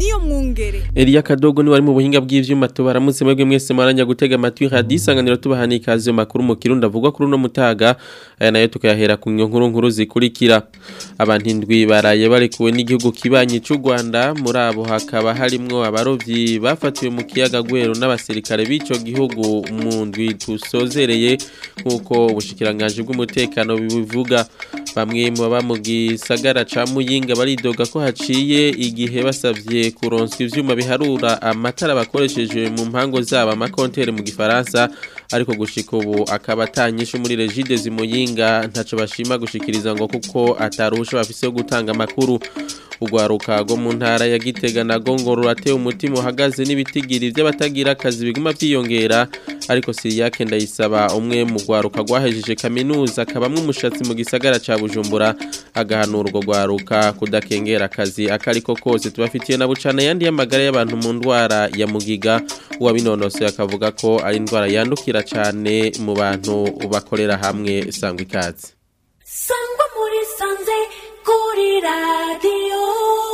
niyo mwungere Elia Kadogo ni wari mu buhinga bw'ivyuma tubaramutse mwebwe mwese maranya gutega amatwi hadisanganiro tubahani ikaze mu makuru mu kirundi avugwa kuri uno mutaga aya nayo tukayahera ku nkuru nkuru zikurikira abantu indwi baraye barekuwe n'igihugu kibanyi cy'u Rwanda muri abo hakaba harimwo abarovyi bafatiwe mu kiyaga Gwero n'abasirikare b'ico gihugu mu ndwi tusozereye nkuko ubushikiranganje bw'umutekano bivuga bamwe mu baba mu gisagara ca Muyinga baridoga ko haciye igihe basavye kuronswa ivyuma biharura amatara bakoresheje mu mpango zabo amakontere mu gifaransa ariko gushika ubu akaba atanyishe muri regide zimuyinga ntaco bashima gushikiriza ngo kuko ataruhusha bafise yo gutanga amakuru urwaruka rwo mu ntara ya Gitega na Gongo rurateye umutima uhagaze n'ibitigiri by'abatagira akazi biguma byiyongera ariko Siriyake ndayisaba umwe mu rwaruka rwahejeje kaminuza akabamwe umushatsi mu gisagara ca Bujumbura agahanura urwo rwaruka kudakengera akazi akariko kose tubafitiye na bucana yandi y'amagara y'abantu mu ndwara ya mugiga uwabinonosoye akavuga ko ari indwara yandukira cyane mu bantu bakorera hamwe sangwa ikaze sangwa muri sanze kuri radiyo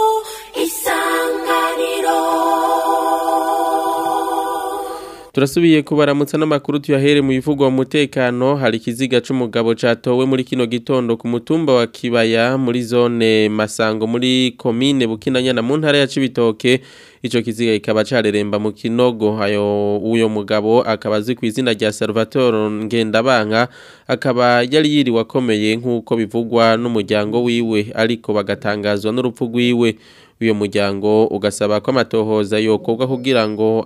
isanganiro Turasubiye kubaramutsa n'amakuru tuyahere mu bivugwa mu mutekano hari ikiziga c'umugabo catowe muri kino gitondo ku mutumba wa Kibaya muri zone Masango muri commune Bukinanyana mu ntara ya Cibitoke ico kiziga kikaba careremba mu kinogo ayo uyo mugabo akaba azwi ku izina rya Salvatore Ngendabanka akaba yari yiriwe akomeye nk'uko bivugwa n'umuryango wiwe ariko bagatangazwa n'urupfu rwiwe uyo muryango ugasaba ko amatohoza yokorwa kugira ngo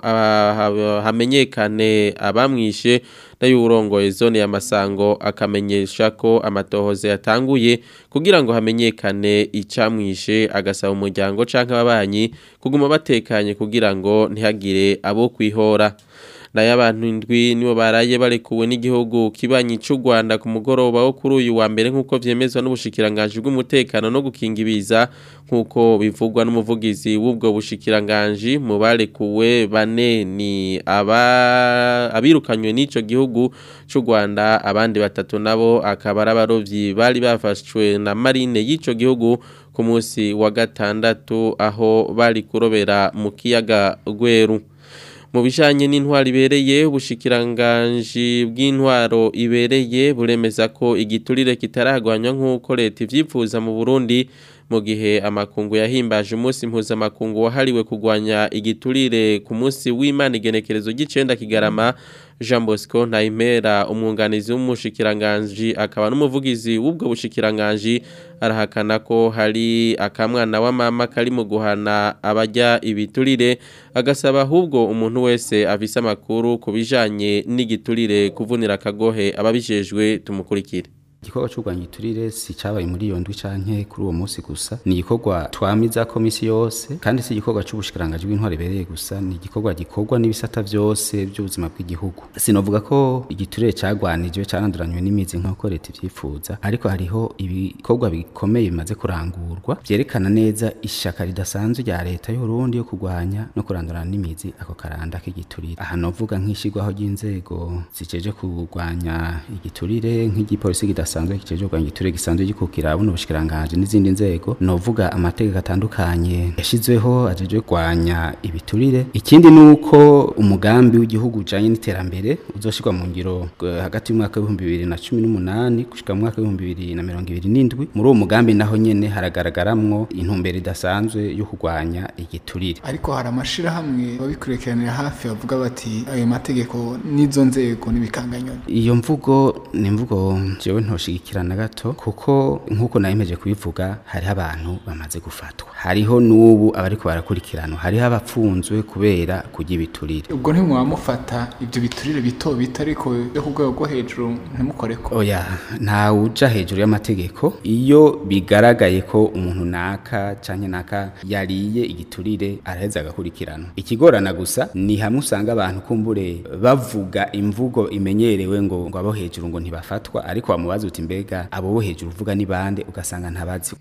hamenyekane abamwishe nayo urongoye zone ya Masango akamenyesha ko amatohoza yatanguye kugira ngo hamenyekane icamwishe agasaba umuryango canke ababanyi kuguma batekanye kugira ngo ntihagire abo kwihora nayo abantu indwi nibo baraye barekuwe n'igihugu kibanyi cy'u Rwanda ku mugoroba wo kuri uyu wa mbere nk'uko vyemezwa n'ubushikiranganje bw'umutekano no gukinga ibiza nk'uko bivugwa n'umuvugizi w'ubwo bushikiranganje mu barekuwe bane ni aba abirukanywe n'ico gihugu cy'u Rwanda abandi batatu nabo akaba ari abarovyi bari bafashwe na marine y'ico gihugu ku munsi wa gatandatu aho bari kurobera mu kiyaga Gweru mu bijanye n'intwaro ibereye ubushikiranganje bw'intwaro ibereye buremeza ko igiturire kitaragwanywa nk'uko leta ivyifuza mu Burundi mu gihe amakungu yahimbaje umunsi mpuzamakungu wahariwe kugwanya igiturire ku munsi w'Imana igenekerezo ry'icenda kigarama Jean Bosco Ntaimera umwunganizi w'umushikiranganje akaba n'umuvugizi w'ubwo bushikiranganje arahakana ko hari akamwana wa mama kari mu guhana abajya ibiturire agasaba ahubwo umuntu wese afise amakuru kubijanye n'igiturire kuvunira akagohe ababijejwe tumukurikire igikorwa cy'urwanya iturire si cyabaye muri iyo ndwi canke kuri uwo munsi gusa ni igikorwa twamiza komisi yose kandi si igikorwa cy'ubushikiranganje bw'intwari ibereye gusa ni igikorwa gikorwa n'ibisata byose by'ubuzima bw'igihugu sinovuga ko igiturire cyagwanijwe cyaranduranywe n'imizi nk'uko leta ivyifuza ariko hariho ibikorwa bikomeye bimaze kurangurwa vyerekana neza ishaka ridasanzwe rya leta y'urundi yo kurwanya no kurandurana n'imizi ako karanda k'igiturire aha novuga nk'ishigwaho ry'inzego ziceje kurwanya igiturire nk'igipolisi kidasanzwe gisanzwe kiceje kurwanya igiturire gisanzwe gikukira buno bushikiranganje n'izindi nzego novuga amategeko atandukanye yashizweho ajeje kurwanya ibiturire ikindi nuko umugambi w'igihugu ujanye n'iterambere uzoshirwa mu ngiro hagati y'umwaka w'ibihumbi bibiri na cumi n'umunani gushika mu mwaka w'ibihumbi bibiri na mirongo ibiri n'indwi muri uwo mugambi naho nyene haragaragaramwo intumbero idasanzwe yo kurwanya igiturire ariko hari amashirahamwe babikurikiranira hafi bavuga bati ayo mategeko n'izo nzego n'ibikanganyoni iyo mvugo ni imvugo jewe ntoshigikirana gato kuko nk'uko nayemeje kubivuga hariho abantu bamaze gufatwa hariho n'ubu abariko barakurikiranwa hariho abapfunzwe kubera kurya ibiturire ubwo ntimwamufata ibyo biturire bito bito ariko byo ku rwego rwo hejuru ntimukoreko oya nta uja hejuru y'amategeko iyo bigaragaye ko umuntu naka canke naka yariye igiturire araheza agakurikiranwa ikigorana gusa ni hamwe usanga abantu kumbure bavuga imvugo imenyerewe ngo ngo abo hejuru ngo ntibafatwa ariko wamubaza uti mbega abo bo hejuru uvuga ni bande ugasanga ntabazi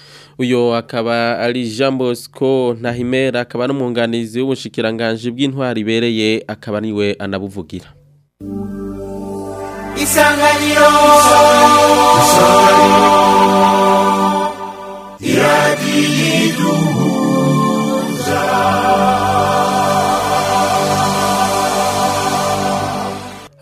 uyo akaba ari Jean Bosco Ntahimera akaba n'umwunganizi w'ubushikiranganje bw'intwari ibereye akaba niwe anabuvugira isanganiro iradiyiduhuza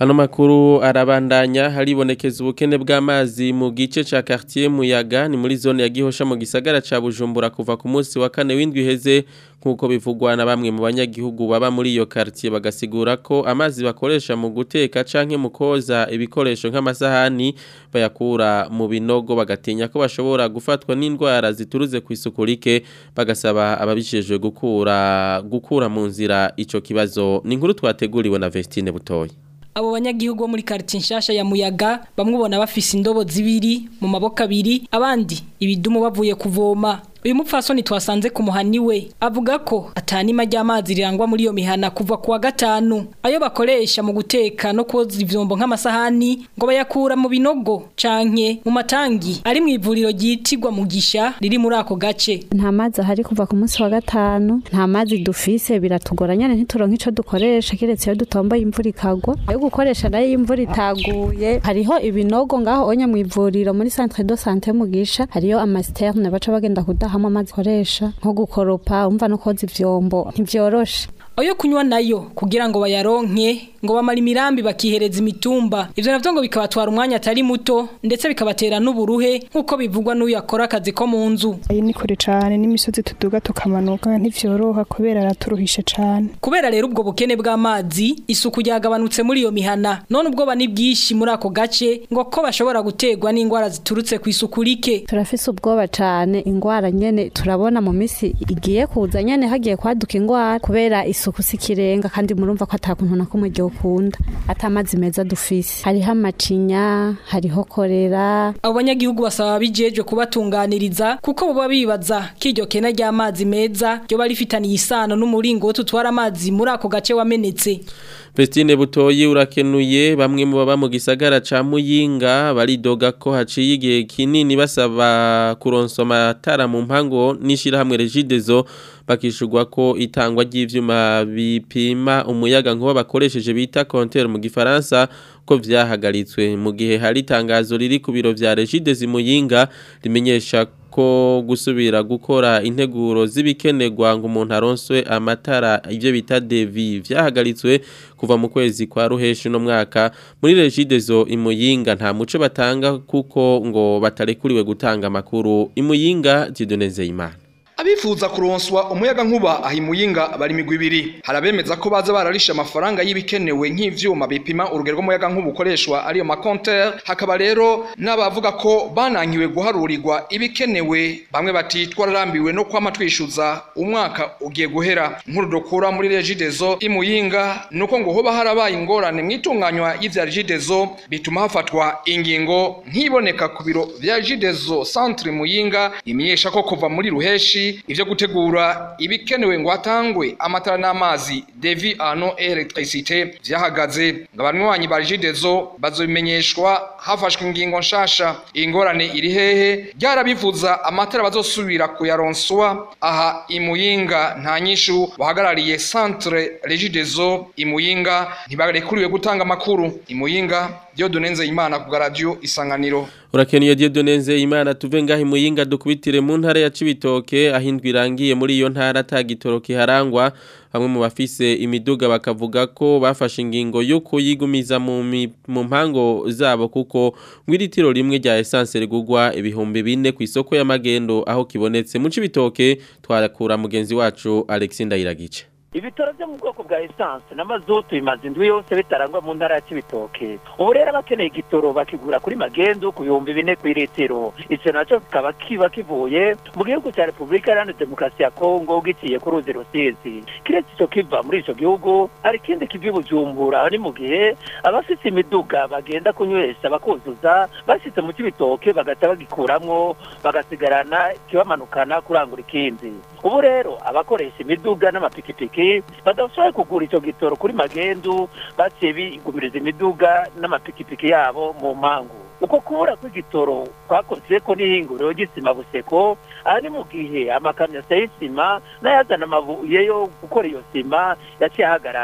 Ano makuru arabandanya haribonekeza ubukene bw'amazi mu gice ca quartier Muyaga ni muri zone ya Gihosha mu gisagara ca Bujumbura kuva ku munsi wa kane w'indwi heze nkuko bivugwa na bamwe mu banyagihugu baba muri iyo quartier bagasigura ko amazi bakoresha mu guteka canke mu koza ibikoresho nk'amasahani bayakura mu binogo bagatinya ko bashobora gufatwa n'indwara zituruze ku isuku rike bagasaba ababijejwe gukura gukura mu nzira ico kibazo ni inkuru twateguriwe na Vestine Butoyi abo banyagihugu bo muri quartier nshasha ya Muyaga bamwe ubona bafise indobo zibiri mu maboko abiri abandi ibidumu bavuye kuvoma uyu mupfasoni twasanze ku muhani we avuga ko atanima ry'amazi rirangwa muri iyo mihana kuva kuwa gatanu ayo bakoresha mu guteka no koza ivyombo nk'amasahani ngo bayakura mu binogo canke mu matangi ari mu ivuriro ryitirwa mugisha riri muri ako gace nta mazi ahari kuva ku munsi wa gatanu nta mazi dufise biratugora nyene ntituronka ico dukoresha kiretse iyo dutomboye imvura ikagwa ayo gukoresha nayo iyo imvura itaguye hariho ibinogo ngaho onye mu ivuriro muri centre de santé mugisha hariyo amasiterne baca bagenda kudahamo amazi koresha nko gukoropa umva no koza ivyombo ntivyoroshe ayo kunywa nayo kugira ngo bayaronke ngo bamara imirambi bakihereza imitumba ivyo navyo ngo bikabatwara umwanya atari muto ndetse bikabatera n'uburuhe nk'uko bivugwa n'uyu akora akazi ko mu nzu iyi ni kure cane n'imisozi tuduga tukamanuka ntivyoroha kubera araturuhishe cane kubera rero ubwo bukene bw'amazi isuku ryagabanutse muri iyo mihana none ubwoba ni bwinshi muri ako gace ngo ko bashobora gutegwa n'indwara ziturutse ku isuku rike turafise ubwoba cane ingwara nyene turabona mu misi igiye kuza nyene hagiye kwaduka ingwara kubera isuku sikirenga kandi murumva ko atakuntu na kumwe ukunda atamazi meza dufise hariho amacinya hariho korera abo banyagihugu basaba bijejwe kubatunganiriza kuko baba bibaza ko iryo kena ry'amazi meza ryo barifitaniye isano n'umuringoti utwara amazi muri ako gace wamenetse Vestine Butoyi urakenuye bamwe mu baba mu gisagara ca Muyinga baridoga ko haciye igihe kinini basaba kuronswa amatara mu mpango nishira hamwe Regidezo bakishurwa ko itangwa ry'ivyuma bipima umuyaga nkuba bakoresheje bita compteur mu gifaransa ko vyahagaritswe mu gihe hari itangazo riri ku biro vya Regidezo Muyinga rimenyesha ko gusubira gukora integuro z'ibikenerwa ngo umuntu aronswe amatara ibyo bita devi vyahagaritswe kuva mu kwezi kwa ruheshi no mwaka muri regidezo imuyinga nta muco batanga kuko ngo batarekuriwe gutanga amakuru imuyinga Dieudonne imana abifuza kuronswa umuyaga nkuba ahimuyinga bari migwi ibiri harabemeza ko baza bararisha amafaranga y'ibikenewe nk'ivyuma bipima urugero rw'umuyaga nkuba ukoreshwa ariyo makonter hakaba rero n'abavuga ko banankiwe guharurirwa ibikenewe bamwe bati twararambiwe no kwama twishuza umwaka ugiye guhera nkuru dukura muri regidezo imuyinga nuko ngo hoba harabaye ingorane mu itunganywa y'ivya regidezo bituma hafatwa ingingo nkiboneka ku biro vya regidezo centre muyinga imenyesha ko kuva muri ruheshi ivyo gutegura ibikenewe ngo hatangwe amatara n'amazi devi ano electricité vyahagaze ngo abanywanyi ba regidezo bazobimenyeshwa hafashwe ingingo nshasha ingorane iri hehe ryarabivuza amatara bazosubira kuyaronswa aha imuyinga nta nyishu bahagarariye centre regidezo imuyinga ntibarekuriwe gutanga amakuru imuyinga Dieudonne Nzeyimana ku radio isanganiro Urakeniye Dieudonne Nzeyimana tuve ngaho imuyinga dukubitire mu ntara ya Cibitoke ahindwa irangiye muri iyo ntara atagitoroki harangwa bamwe mu bafise imiduga bakavuga ko bafashe ingingo yo kuyigumiza mu mu mpango zabo kuko ngwiritiro rimwe rya essence rigugwa ibihumbi bine ku isoko y'amagendo aho kibonetse mu Cibitoke twarakura mugenzi wacu Alexis Ndayiragice ibitaro byo mu bwoko bwa esanse n'amazutu bimaze indwi yose bitarangwa mu ntara ya kibitoke ubu rero abakeneye igitoro bakigura kuri magendu ku bihumbi bine ku iritiro icyo nacyo kikaba kiba kivuye mu gihugu cya repubulika iharanira demokarasi ya kongo giciye ku ruzi rusizi kiretse icyo kiva muri icyo gihugu hari ikindi kiva i bujumbura ni mu gihe abafite imiduga bagenda kunywesha bakuzuza bashyitse mu kibitoke bagahita bagikuramwo bagasigarana ikibamanukana kurangura ikindi ubu rero abakoresha imiduga n'amapikipiki badashoboye kugura icyo gitoro kuri magendu baciye bigumiriza imiduga n'amapikipiki yabo mu mpangu uko kubura kw'igitoro kwakoze ko n'ihinguriro ry'isima buseko aha ni mu gihe amakamyo aseye isima n'ayazana amabuye yo gukora iyo sima yaciye ahagarara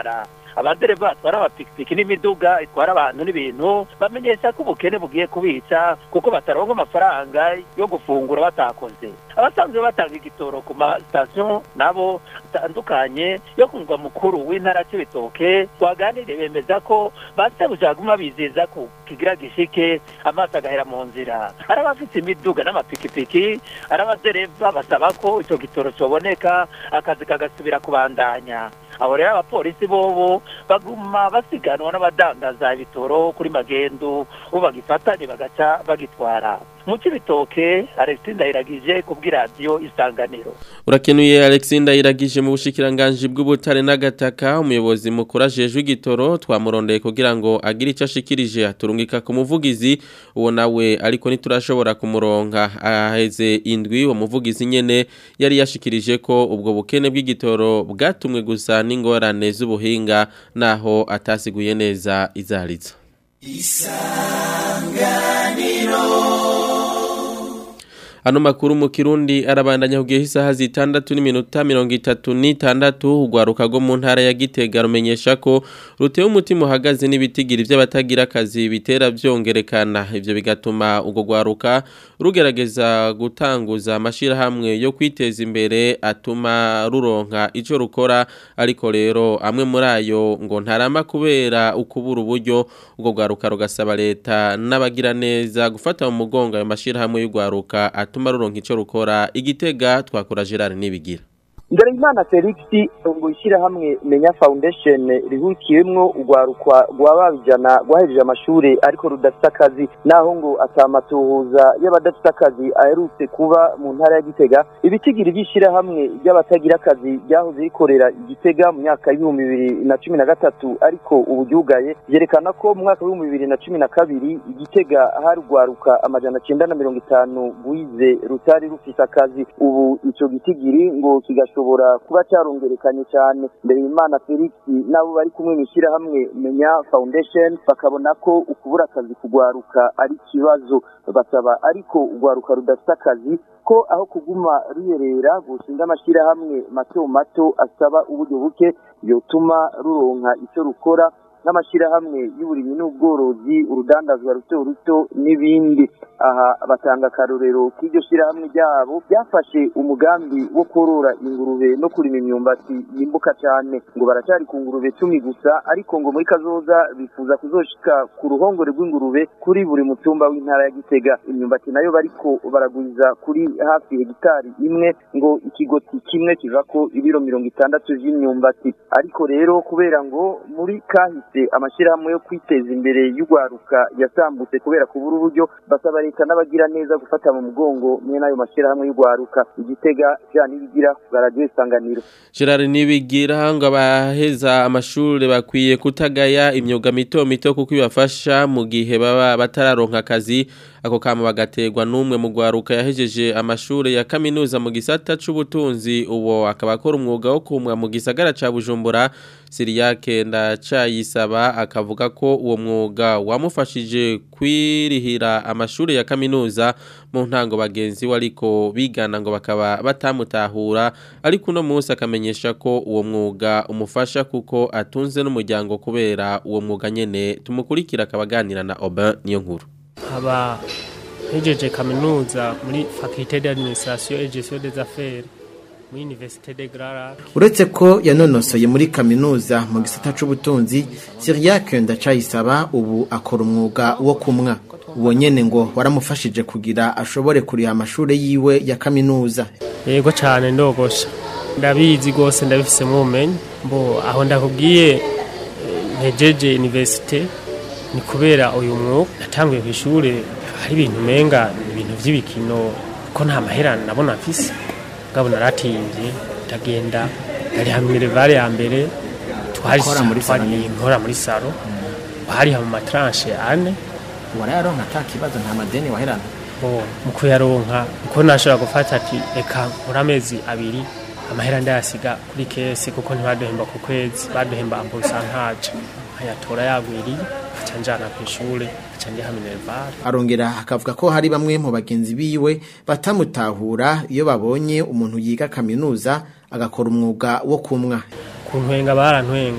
abadereva batwara amapikipiki n'imiduga itwara abantu n'ibintu bamenyesha ko ubukene bugiye kubica kuko bataronka amafaranga yo gufungura batakoze abasanzwe batanga igitoro ku masitasiyo nabo atandukanye yo ku mugwa mukuru w'intara cy'ibitoke twaganiriye bemeza ko basabuje baguma bizeza ko kigira gishike amaso agahera mu nzira ari abafite imiduga n'amapikipiki ari abadereva basaba ko icyo gitoro cyoboneka akazi kagasubira kubandanya abo rero abapolisi bobo baguma basiganwa n'abadandaza ibitoro kuri magendu ubu bagifatanye bagaca bagitwara mu cy'ibitoke alexis ndayiragije ku bw'iradiyo isanganiro urakenuye alexis ndayiragije mu bushikiranganji bw'ubutare n'agataka umuyobozi mukuru ajejwe igitoro twamurondeye kugira ngo agire icyo ashikirije aturungika ku muvugizi uwo nawe ariko ntiturashobora kumuronka aheze indwi uwo muvugizi nyene yari yashikirije ko ubwo bukene bw'igitoro bwatumwe gusa n'ingorane z'ubuhinga naho atasiguye neza izarizo Ano makuru mu Kirundi arabandanya kugihe isaha zitandatu n'iminota mirongo itatu n'itandatu ugwaruka rwo mu ntara ya Gitega rumenyesha ko rutewe umutima uhagaze n'ibitigiri by'abatagira akazi bitera byongerekana ivyo bigatuma ugo gwaruka rugerageza gutanguza amashirahamwe yo kwiteza imbere atuma ruronka ico rukora ariko rero amwe muri ayo ngo ntarama kubera ukubura uburyo ugo gwaruka rugasaba leta n'abagira neza gufata mu mugongo ayo mashirahamwe y'ugwaruka atuma ruronka ico rukora igitega twakora Gerard nibigira Ndorimana Felix ngo ishyirahamwe Menya Foundation rihukiyemwo urwarukwa rwababijana rwahejeje amashuri ariko rudafite akazi naho ngo atamatuhuza y'abadafite akazi aherutse kuba mu ntara ya Gitega ibitigiri by'ishyirahamwe ry'abatagira akazi ryahoze rikorera Gitega mu myaka y'ibihumbi bibiri na cumi na gatatu ariko ubu ryugaye byerekana ko mu mwaka w'ibihumbi bibiri na cumi na kabiri Gitega hari urwaruka amajana cyenda na mirongo itanu rwize rutari rufite akazi ubu ico gitigiri ngo kigasho gishobora kuba cyarongerekanye cyane mbere y'Imana Felix nabo bari kumwe mu ishyirahamwe Menya Foundation bakabona ko ukubura akazi kugwaruka ari ikibazo basaba ariko ugwaruka rudafite akazi ko aho kuguma ruyerera gushinga amashyirahamwe mato mato asaba uburyo buke yotuma ruronka icyo rukora n'amashyirahamwe y'uburimyi n'ubworozi urudandazwa ruto ruto n'ibindi aha batanga akarorero k'iryo shyirahamwe ryabo byafashe umugambi wo korora ingurube no kurima imyumbati yimbuka cyane ngo baracyari ku ngurube cumi gusa ariko ngo muri kazoza bifuza kuzoshika ku ruhongore rw'ingurube kuri buri mutumba w'intara ya gitega imyumbati nayo bariko baragwiza kuri hafi hegitari imwe ngo ikigoti kimwe kivako ibiro mirongo itandatu vy'imyumbati ariko rero kubera ngo muri kahise amashyirahamwe yo kwiteza imbere y'urwaruka yasambutse kubera kubura uburyo basaba leta n'abagira neza gufata mu mugongo mwe n'ayo mashyirahamwe y'urwaruka igitega vya nibigira baradiyo isanganiro Gerard nibigira ngo abaheza amashuri bakwiye kutagaya imyuga mito mito kuko ibafasha mu gihe baba batararonka akazi ako kama bagaterwa n'umwe mu gwaruka yahejeje amashuri ya kaminuza mu gisata c'ubutunzi uwo akaba akora umwuga wo kumwa mu gisagara ca Bujumbura Siriyake ndacayisaba akavuga ko uwo mwuga wamufashije kwirihira amashuri ya kaminuza mu ntango bagenzi we ariko bigana ngo bakaba batamutahura ariko uno munsi akamenyesha ko uwo mwuga umufasha kuko atunze n'umuryango kubera uwo mwuga nyene tumukurikira akabaganira na Aubin niyo nkuru haba hejeje kaminuza muri faculté d'administration et gestion des affaires muri université de Grand uretse ko yanonosoye muri kaminuza mu gisata c'ubutunzi Cyriaque ndacayisaba ubu akora umwuga wo kumwa uwo nyene ngo waramufashije kugira ashobore kuriha amashure yiwe ya kaminuza yego cyane ndogosha ndabizi gose ndabifisemo ubumenyi mbo aho ndakubwiye ntejeje université ni kubera uyu mwuga natanguye ku ishuri hari ibintu umenga ibintu by'ibikino ko nta mahera nabona mfise ngabo naratimbye ndagenda ndari hamwe revare ya mbere twari Ukora muri salo nyene? nkora muri salo hari mu matranche ane warayaronka ata kibazo nta madeni waherana bo mu kuyaronka uko nashobora gufata ati reka nkora amezi abiri amahera ndayasiga kuri kesi kuko ntibaduhemba ku kwezi baduhemba amburusantaje nkayatora yagwiriye nkaca njana ku ishure nkaca ndiha minervare arongera akavuga ko hari bamwe mu bagenzi biwe batamutahura iyo babonye umuntu yiga kaminuza agakora umwuga wo kumwa ku ntwenga barantwenga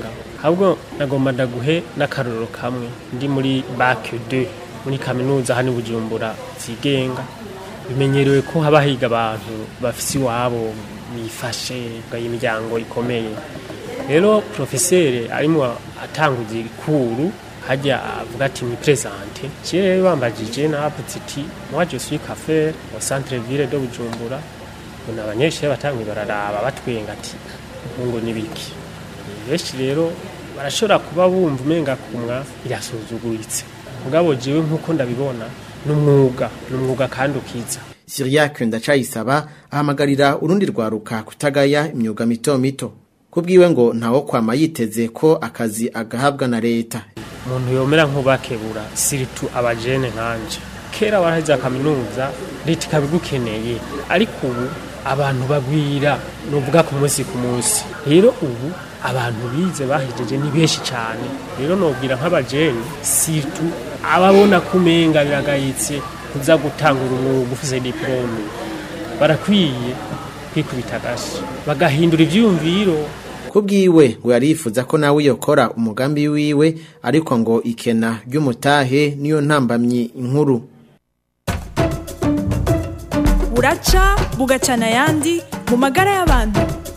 ahubwo nagomba ndaguhe n'akarorero kamwe ndi muri bac 2 muri kaminuza hano i bujumbura zigenga bimenyerewe ko haba higa abantu bafise iwabo bifashe imiryango ikomeye rero profeseri arimo atanguza ikuru hajya avuga ati ni presente kire rero bambajije navuze iti moi je suis café au centre ville de Bujumbura bona abanyeshuri batangwe bararaba batwenga ati ngo nibiki benshi rero barashobora kuba bumva umenga kumwa irasuzuguritse mugabo jewe nkuko ndabibona n'umwuga n'umwuga kandi ukiza Siriake ndacayisaba ahamagarira urundi rwaruka kutagaya imyuga mito mito kubwiwe ngo ntawo kwama yiteze ko akazi agahabwa na leta umuntu yomera nk'ubakebura siritu abajene nkanje kera waraheze kaminuza leta ikabigukeneye ariko ubu abantu bagwira nuvuga ku munsi ku munsi rero ubu abantu bize bahejeje ni benshi cyane rero nobwira nk'abajene siritu ababona kumenga biragayitse kuza gutangura umwuga ufise diplome barakwiye kwikubita agashi bagahindura ivyumviro kubwiwe ngo yarifuza ko nawe yokora umugambi wiwe ariko ngo ikena ry'umutahe niyo ntambamyi inkuru buraca bugacana ayandi mu magara y'abantu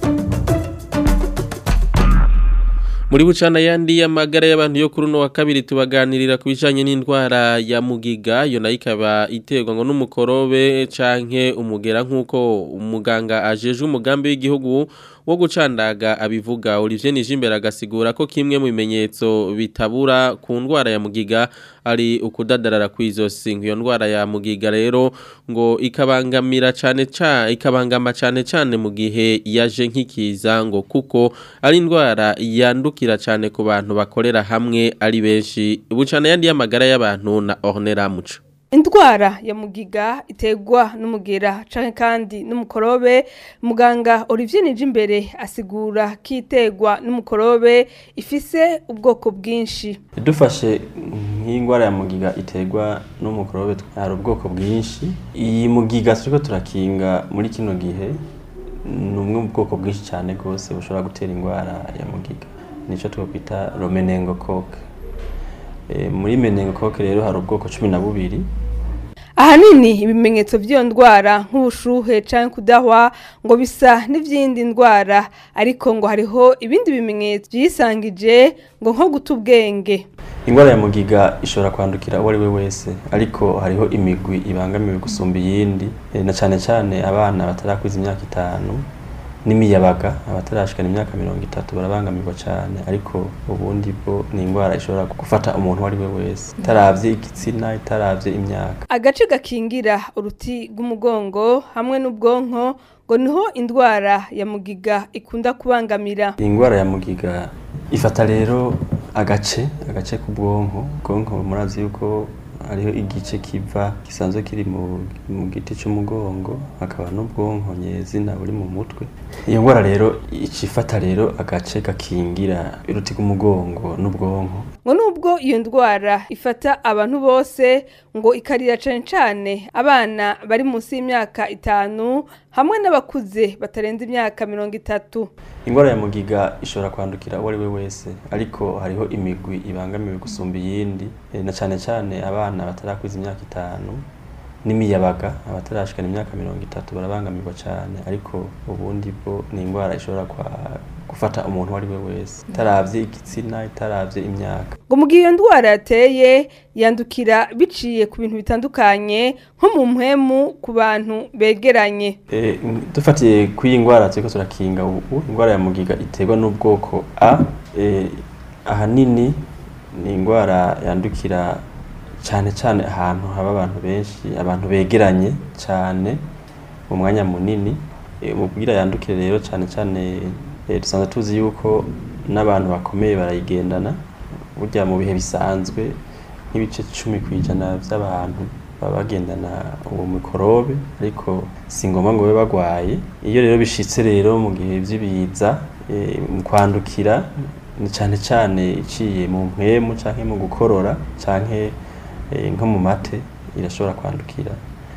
muri bucana yandi y'amagara y'abantu yo kuri uno wa kabiri tubaganirira ku bijanye n'indwara ya mugiga yo nayo ikaba iterwa ngo n'umukorobe canke umugera nk'uko umuganga ajeje umugambi w'igihugu wo gucandaga abivuga Olivier Nijimbere agasigura ko kimwe mu bimenyetso bitabura ku ndwara ya mugiga ari ukudadarara kw'izosi iyo ndwara ya mugiga rero ngo ikabangamira cyane cyane ikabangama cyane cyane mu gihe yaje nk'ikiza ngo kuko ari indwara yandukira cyane ku bantu bakorera hamwe ari benshi bucana yandi y'amagara y'abantu na Ornera Muco indwara ya mugiga iterwa n'umugera canke kandi n'umukorobe muganga Olivier Nijimbere asigura ko iterwa n'umukorobe ifise ubwoko bwinshi dufashe nk'indwara ya mugiga iterwa n'umukorobe hari ubwoko bwinshi iyi mugiga turiko turakinga muri kino gihe ni umwe mu bwoko bwinshi cyane rwose bushobora gutera indwara ya mugiga nicyo twakwita romenengokoke muri menengokoke rero hari ubwoko cumi na bubiri ahanini ibimenyetso by'iyo ndwara nk'ubushuhe cyangwa kudahwa ngo bisa n'iby'indi ndwara ariko ngo hariho ibindi bimenyetso byisangije ngo nko guta ubwenge indwara ya mugiga ishobora kwandukira uwo ari we wese ariko hariho imigwi ibangamiwe gusumba iyindi na cyane cyane abana batarakwiza imyaka itanu n'imiyabaga abatarashikana imyaka mirongo itatu barabangamirwa cyane ariko ubundi bwo ni indwara ishobora gufata umuntu uwo ari we wese itaravye igitsina itaravye imyaka agace gakingira uruti rw'umugongo hamwe n'ubwonko ngo niho indwara ya mugiga ikunda kubangamira iyi ndwara ya mugiga ifata rero agace agace k'ubwonko ubwonko murazi yuko hariho igice kiva gisanzwe kiri mu giti cy'umugongo hakaba n'ubwonko nyezina buri mu mutwe iyo ndwara rero icifata rero agace gakingira uruti rw'umugongo n'ubwonko ngo nubwo iyo ndwara ifata abantu bose ngo ikarira cane cane abana bari munsi y'imyaka itanu hamwe n'abakuze batarenze imyaka mirongo itatu indwara ya mugiga ishobora kwandukira uwo ari we wese ariko hariho imigwi ibangamiwe gusumba iyindi na cyane cyane abana batarakwiza imyaka itanu n'imiyabaga abatarashikana imyaka mirongo itatu barabangamirwa cyane ariko ubundi bwo ni indwara ishobora gufata umuntu uwo ari we wese itaravye igitsina itaravye imyaka ngo mu gihe iyo ndwara yateye yandukira biciye ku bintu bitandukanye nko mu mpwemu ku bantu begeranye e, dufatiye kuri iyi ndwara turiko turakinga ubu indwara ya mugiga iterwa n'ubwoko a e, ahanini ni indwara yandukira cyane cyane ahantu haba abantu benshi abantu begeranye cyane mu mwanya munini umubwira yandukire rero cyane cyane dusanzwe tuzi yuko n'abantu bakomeye barayigendana burya mu bihe bisanzwe nk'ibice cumi ku ijana by'abantu baba bagendana uwo mikorobe ariko si ngombwa ngo babe barwaye iyo rero bishitse rero mu gihe by'ibiza mu kwandukira ni cyane cyane iciye mu mpwemu cyangwa mu gukorora cyangwa nko mu mate irashobora kwandukira muri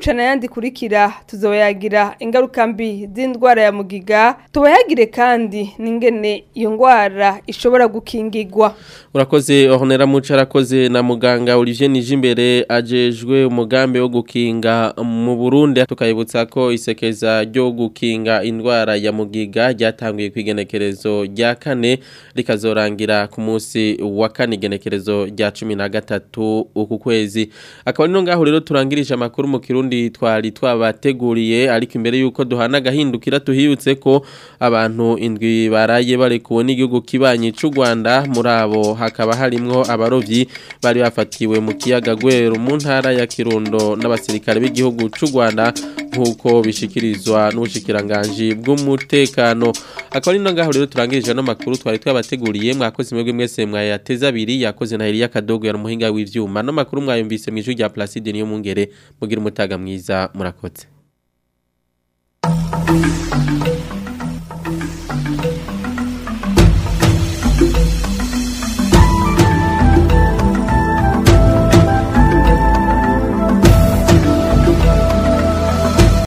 bucana yandi kurikira tuzoyagira ingaruka mbi z'indwara ya mugiga tubayagire kandi n'ingene iyo ndwara ishobora gukingigwa urakoze ohonera muco arakoze na muganga Olivier Nijimbere ajejwe umugambi wo gukinga mu Burundi tukayibutsa ko isekeza ryo gukinga indwara ya mugiga ryatanguye kwigenekerezo rya kane rikazorangira ku munsi wa kane igenekerezo rya 13 uku kwezi akaba nino ngaho rero turangirije amakuru mu kirundi twari twabateguriye ariko imbere yuko duhana gahindukira tuhibutse ko abantu indwi baraye barekuwe n'igihugu kibanyi c'u Rwanda muri abo hakaba harimwo abarovyi bari bafatiwe mu kiyaga Gweru mu ntara ya Kirundo n'abasirikare b'igihugu c'u Rwanda nkuko bishikirizwa n'ubushikiranganje bw'umutekano akaba nino ngaho rero turangirije no makuru twari twabateguriye mwakoze mwebwe mwese mwayateza abiri yakoze na Elia Kadogo yari umuhinga w'ivyuma no makuru mwayumvise mu ijwi rya Placide niyo mungere mugira umutaga mwiza murakoze